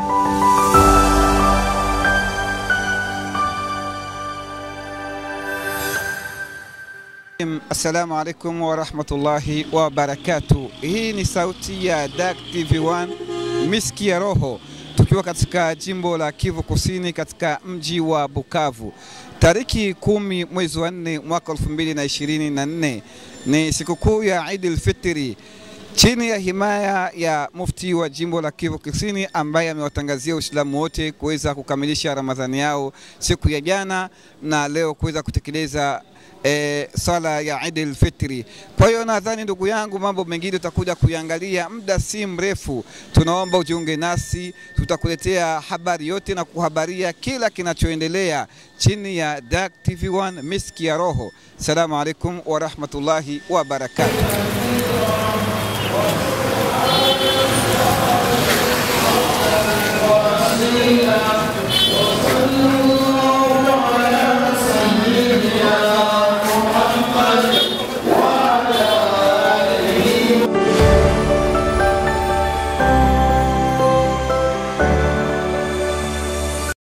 Assalamu alaikum warahmatullahi wabarakatu. Hii ni sauti ya Dak TV1 Miski ya Roho, tukiwa katika jimbo la Kivu Kusini katika mji wa Bukavu. Tariki kumi mwezi wa nne mwaka 2024 ni sikukuu ya Eid al-Fitri chini ya himaya ya mufti wa jimbo la Kivu Kusini ambaye amewatangazia Uislamu wote kuweza kukamilisha Ramadhani yao siku ya jana na leo kuweza kutekeleza E, sala ya Eid al-Fitri. Kwa hiyo nadhani ndugu yangu, mambo mengine tutakuja kuiangalia muda si mrefu. Tunaomba ujiunge nasi, tutakuletea habari yote na kuhabaria kila kinachoendelea chini ya Dak TV1 Miski ya Roho. Salamu alaikum wa rahmatullahi wa barakatuh. Bismillah.